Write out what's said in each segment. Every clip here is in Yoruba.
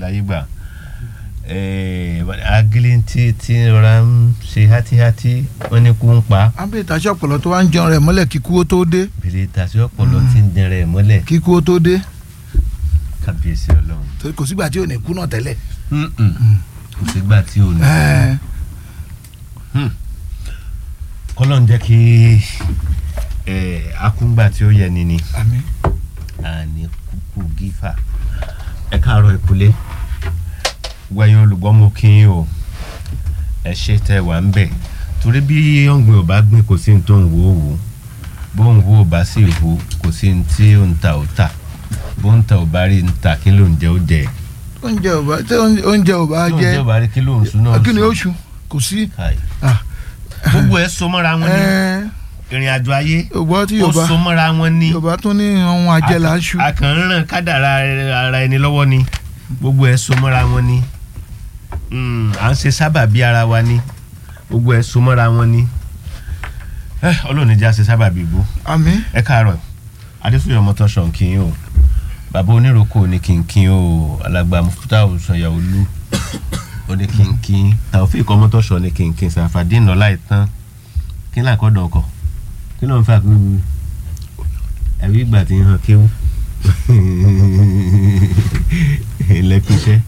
láyé gbà agilintí tí rọra ń ṣe hátíhátí wọn ní kú ń pa àbí ìtàṣẹ ọpọlọ tó wá ń jẹun rẹ mọ́lẹ̀ kíkú ó tó dé bèrè tàṣí ọpọlọ tí ń dẹrẹ mọ́lẹ̀ kíkú ó tó dé kábíyèsí Ọlọ́run torí kò sígbà tí ò ní kú náà tẹ́lẹ̀. Mm-mm. kò sígbà tí ò ní. Ẹ, kọ́lọ́n jẹ́ kí eh, akúngbà tí ó yẹ ni ni àmín àní kúkú gífà ẹ káàárọ̀ ìkúlé wẹ̀yìn olùgbọ́ mo kí yín o ẹ ṣe tẹ wà ń bẹ̀ torí bí ọ̀gbìn ò bá gbìn kò sí ní tó ń wò ó wò bó ń wò ó bá sì wò kò sí ní tí ó ń ta ó tà bó ń ta ò bá rí ń ta kí ló ń jẹ ó jẹ oúnjẹ ò bá tí oúnjẹ ò bá kí ló ń jẹ jẹ ò bá rí kí ló ń sún náà kí ni sùn. oṣù kò sí. Káì. Ah. gbogbo ẹ so mọ́ra wọn ní Ẹ, ìrìn àjò ayé Yorùbá tí ó Yorùbá so mọ́ra wọn ní Yorùbá tún ní ohun àjẹlà ń ṣu. a kàn ń ràn kádàrá ara ẹni lọ́wọ́ ni gbogbo ẹ̀ so mọ́ra wọn ni Mm, à ń ṣe sábà bí ara wa ni gbogbo ẹ̀ so mọ́ra wọn ni ẹ ọlọ́run níjà ṣe sábà bí igbó àmín ẹ káàárọ̀ adéfúnyọ̀ mọ́tọ́sán kí n o bàbá oníròkò ní kínkín o alàgbà mufuta òsànyà olú ó ní kínkín taofik ọmọtọ́sán ní kínkín sàfàdín nọ́lá ìtàn kí ní àkọ́dọ̀ ọkọ̀ kí ló ń fà kú ẹ̀rí ìgbà tí ń hàn kéwú lẹ́kúnṣẹ́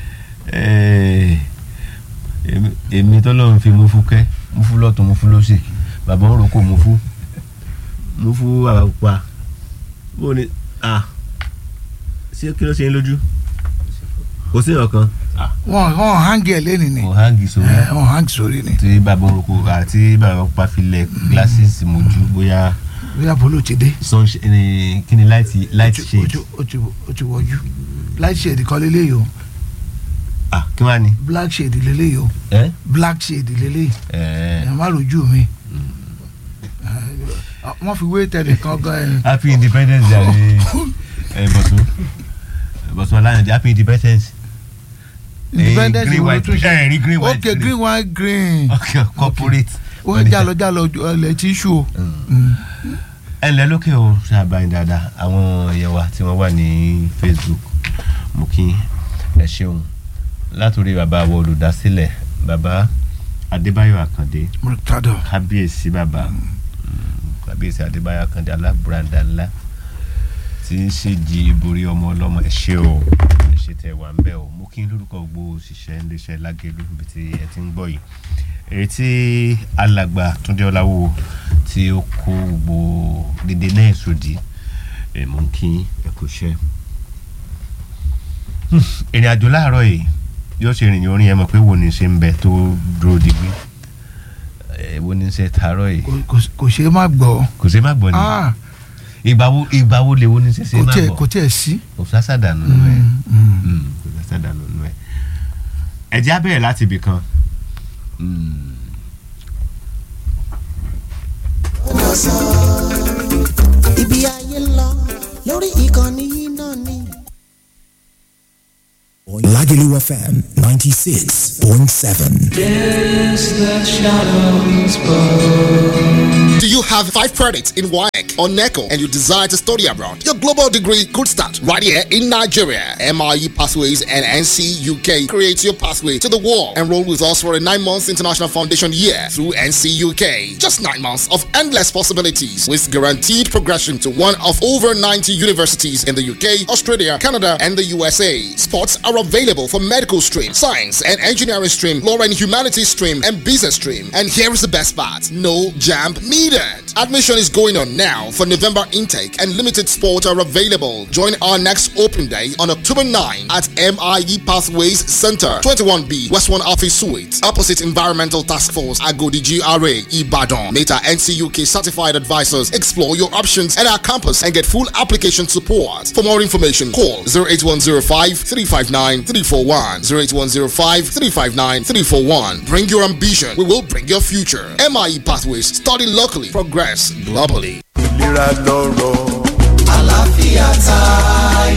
èmi tọ́lọ́run fi mufu kẹ́ mufu lọ́tún mufu lọ́sì bàbá ń roko mufu mufu àpá bó ni ah ṣé kí ló ṣe ń lójú kò sí ọ̀kan wọn wọn hangi ẹ lẹ́nu ni kò hangi sórí Ẹ, wọn hangi sórí ni tí bàbá ń roko àti bàbá pa filẹ̀ glasses mojú bóyá bóyá bolo ti dé sunshine ni kí ni light light o shade ti o ti o ti wọjú light shade kọ́ lélẹ́yìí o ah kí wàá ní. black shade lélẹ́yìí o ẹ black shade lélẹ́yìí ẹ ẹ má rojú mi Ẹ, wọ́n fi wé tẹ̀lé kan gan ẹ happy independence day ẹ bọ̀sùn bọ̀sùn aláyànjẹ happy independence. independence green wo ló white tún ṣe ẹ rí green white ok green white green okay corporate. ó ń jalọ jalọ ọlẹ tíṣù o ẹ ǹlẹ́ lókè o ṣàbàyìn dáadáa àwọn èèyàn wa tí wọ́n wà ní facebook mo kí ẹ ṣeun látòrí bàbá àwọn olùdásílẹ̀ bàbá adébáyọ̀ àkàndé murtado kábíyèsí bàbá mm, kábíyèsí adébáyọ̀ àkàndé alábùradà ńlá tí ń ṣèjì ìborí ọmọ ọlọ́mọ ẹ ṣé o ẹ ṣé tẹ́ wà ń bẹ̀ o mo kí n lórúkọ gbogbo òṣìṣẹ́ iléeṣẹ́ lágẹ̀lú ibi tí ẹ ti ń gbọ́ yìí èyí tí alàgbà túndé ọláwó tí ó kó gbogbo dédé náà sòdì ẹ mú kí ẹ kò ṣe. ìrìn àjò láàárọ̀ yìí yóò ṣe ìrìn orin ẹ mọ̀ pé wo ni ṣe ń bẹ tó dúró digbí ẹ wo ni ṣe tààrọ̀ yìí Kò- kò- kò ṣeé má gbọ́ kò ṣe má gbọ́ ni Ah, ìgbà wo ìgbà wo lè wo ni ṣe ṣe kò má tiẹ̀ gbọ́ kò tiẹ̀ sí. kò sásàdànù nù ẹ Mm, mm. Mm, kò sásàdànù nù ẹ ẹ jẹ́ á bẹ̀rẹ̀ láti ibì kan. Mm. ibi ayé ń lọ lórí ìkànnì yìí náà ni. Lagelu FM 96.7. Do you have five credits in WAEC or NECO and you desire to study abroad? Your global degree could start right here in Nigeria. MIE Pathways and NC UK creates your pathway to the world. Enroll with us for a nine months international foundation year through NC UK. Just nine months of endless possibilities with guaranteed progression to one of over 90 universities in the UK, Australia, Canada, and the USA. Spots are available for medical stream, science and engineering stream, law and humanities stream, and business stream. And here is the best part no jam needed. Admission is going on now for November intake, and limited spots are available. Join our next open day on October 9 at MIE Pathways Center, 21B, West 1 Office Suite, opposite Environmental Task Force, Agodi GRA, Ibadan. Meta NCUK certified advisors explore your options at our campus and get full application support. For more information, call 08105 359 341. 08105 359 341. Bring your ambition, we will bring your future. MIE Pathways, study locally, progress globally. ìlera lọ́rọ̀. àlàáfíà tayọ.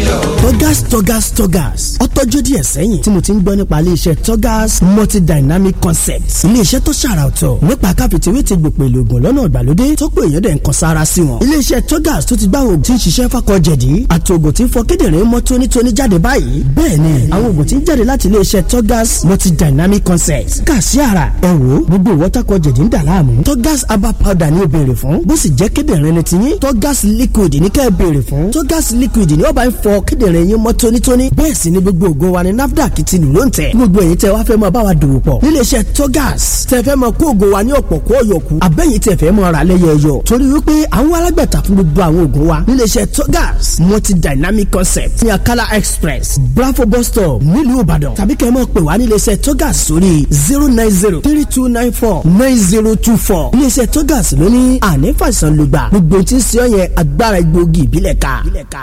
Togas Togas Togas ó tọ́jú díẹ̀ sẹ́yìn tí mo ti ń gbọ́ nípa iléeṣẹ́ Togas multidynamic concepts iléeṣẹ́ tó ṣàrà ọ̀tọ̀ nípa káfíntìwé ti gbòpè lògùn lọ́nà ìgbàlódé tó pé èèyàn dẹ̀ ń kan sára sí wọn. iléeṣẹ́ Togas tó ti gbá àwọn oògùn tí ń ṣiṣẹ́ fákọ̀ jẹ̀dí àti oògùn tí ń fọ kíndìnrín mọ́ tónítóní jáde báyìí bẹ́ẹ̀ ni àwọn oògùn tí ń jáde láti iléeṣẹ́ Togas multidynamic concepts kà sí ara ẹ wò gbogbo ìwọ́tàkọ̀ jẹ̀dí ń dà láàmú Togas herbal powder ni ó béèrè fún bó sì jẹ́ kíndìnrín ni tiyín Togas liquid ní kẹ́ ẹ béèrè fún Togas liquid ni ó bá ń fọ kíndìnrín yín mọ́ tónítóní bẹ́ẹ̀ sì ni gbogbo ògo wa ni NAFDAC ti lù ló ń tẹ̀ gbogbo èyí tẹ́ wá fẹ́ máa bá wa dòwò pọ̀ nílé iṣẹ́ Togas tẹ́ fẹ́ máa kó ògo wa ní ọ̀pọ̀ kó ọ̀yọ̀kù abẹ́yìn tẹ́ fẹ́ máa rà lẹ́yọ̀ọ̀yọ̀ torí wípé àwọn alágbàtà fún gbogbo àwọn ògo wa nílé iṣẹ́ Togas multi dynamic concept ní Akala express Bravo bus stop nílùú Ìbàdàn tàbí kẹ́ ẹ máa pè wá nílé iṣẹ́ Togas sórí zero nine zero three two nine four nine zero two four nílé iṣẹ́ Togas ló ní àní fàìsàn lùgbà gbogbo tí ń ṣe ọ́ yẹn agbára egbòogi ìbílẹ̀ ká.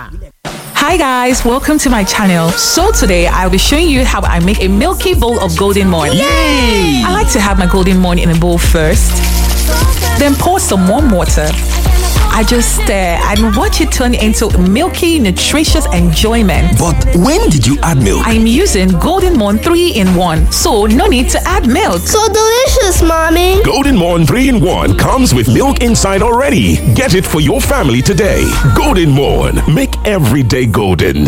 Hi guys, welcome to my channel. So today I'll be showing you how I make a milky bowl of golden morn. Yay! I like to have my golden morn in a bowl first, then pour some warm water. I just stir and watch it turn into milky, nutritious enjoyment. But when did you add milk? I'm using Golden Morn 3 in 1, so no need to add milk. So delicious, mommy. Golden Morn 3 in 1 comes with milk inside already. Get it for your family today. Golden Morn. Make every day golden.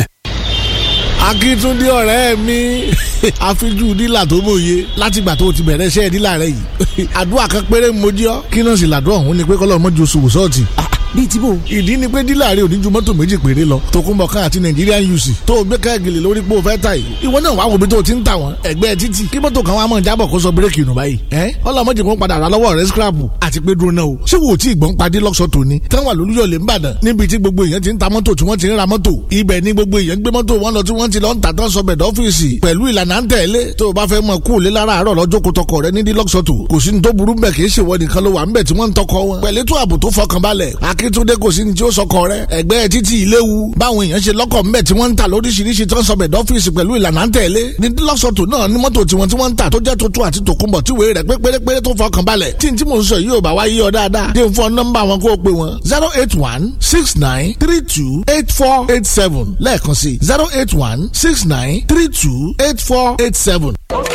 akíntúndé ọ̀rẹ́ mi àfijú dílà tó mòye látìgbà tó o ti bẹ̀rẹ̀ iṣẹ́ dílà rẹ yìí àdúrà kan péré mo jí ọ́ kí náà sì làdúrà ọ̀hún ni pé kọ́lọ́ mọ́jú oṣù wòsọ́ọ̀tì bíi tí bò. ìdí ni pé dílà rẹ ò ní ju mọ́tò méjì péré lọ tòkunbọ̀kan àti Nigerian UC tó o gbé káàgìlì lórí pé o fẹ́ ta yìí ìwọ náà wàá wo bí tó o ti ń tà wọ́n ẹgbẹ́ títì kí mọ́tò kan wàá mọ̀ jábọ̀ kó sọ bírèkì nù báyìí ẹ́ ọlọ́mọdé kan padà rà lọ́wọ́ rẹ scrap àti pé dúró náà o ṣé wo tí ìgbọ́n padì lọ́sọ̀ tòní táwọn àlùyọ̀lẹ̀ ń bàdàn níbi tí gbogbo èèyàn ti ń ta mọ́tò tí wọ́n ti ń ra mọ́tò ibẹ̀ ni gbogbo èèyàn gbé mọ́tò wọn lọ tí wọ́n ti lọ ń tà tán sọbẹ̀ dọ́fíìsì pẹ̀lú ìlànà à ń tẹ̀lé tó o bá fẹ́ mọ kú òlé lára àárọ̀ lọ́jọ́ kó tọkọ rẹ ní dílọ́sọ̀tò kò sí ní tó burú bẹ̀ kì í ṣèwọ nìkan ló wà ń bẹ̀ tí wọ́n ń tọkọ wọn pẹ̀lú ètò ààbò tó fọkànbalẹ̀ akíntúndé kò sí ní tí ó sọkọ rẹ ẹgbẹ́ títí ìléwu báwọn èèyàn ṣe lọ́kọ̀ ń bẹ̀ tí wọ́n ń tà lóríṣiríṣi tó ń sọbẹ̀ dọ́fíìsì pẹ̀lú ìlànà à ń tẹ̀lé ní dílọ́sọ̀tò náà ní mọ́tò tiwọn tí wọ́n ń tà tó jẹ́ tuntun àti tòkunbọ̀ tí wèé rẹ̀ pé pérépéré tó fọkànbalẹ̀ tí n tí mò ń sọ yìí ò bá wá yí ọ dáadáa dé fún nọ́mbà wọn kó o pè wọn zero eight one six nine three two eight four eight seven lẹ́ẹ̀kan sí zero eight one six nine three two eight four eight seven.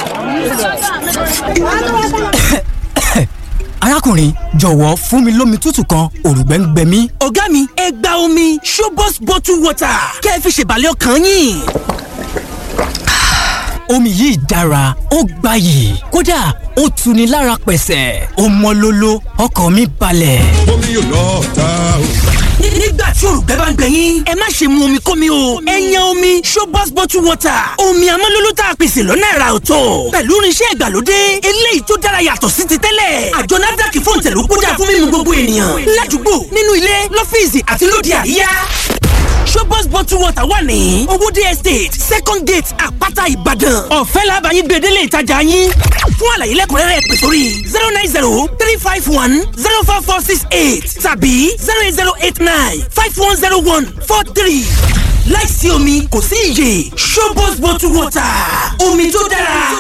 arákùnrin jọ̀wọ́ fún mi lómi tútù kan òrùgbẹ́ ń gbẹ mí. ọ̀gá mi ẹ gba omi Shobos bottle water kẹ́ ẹ fi ṣèbàlẹ̀ ọkàn yín omi yìí dára ó gbayì kódà ó tuni lára pẹ̀sẹ̀ ó mọ́ lóló ọkàn mi balẹ̀. omi yóò lọ ta o. nígbà tí òrùgbẹ́ bá ń gbẹ yín ẹ má ṣe mu omi kómi o ẹ yan omi Shobos bottle water omi amọ́lóló tá a pèsè lọ́nà ẹ̀rà ọ̀tọ̀ pẹ̀lú irinṣẹ́ ìgbàlódé eléyìí tó dára yàtọ̀ sí ti tẹ́lẹ̀ àjọ NAFDAC fún ìtẹ̀lú kódà fún mímu gbogbo ènìyàn ládùúgbò nínú ilé lọ́fíìsì àti lóde àríyá Shobos bottle water wà ní Owódé estate second gate àpáta Ìbàdàn ọ̀fẹ́ làbàyìn gbèdélé ìtajà yín fún àlàyé lẹ́kùnrẹ́rẹ́ pè sórí zero nine zero three five one zero four four six eight tàbí zero eight zero eight nine five one zero one four three láìsí omi kò sí iyè Shobos bottle water omi tó dára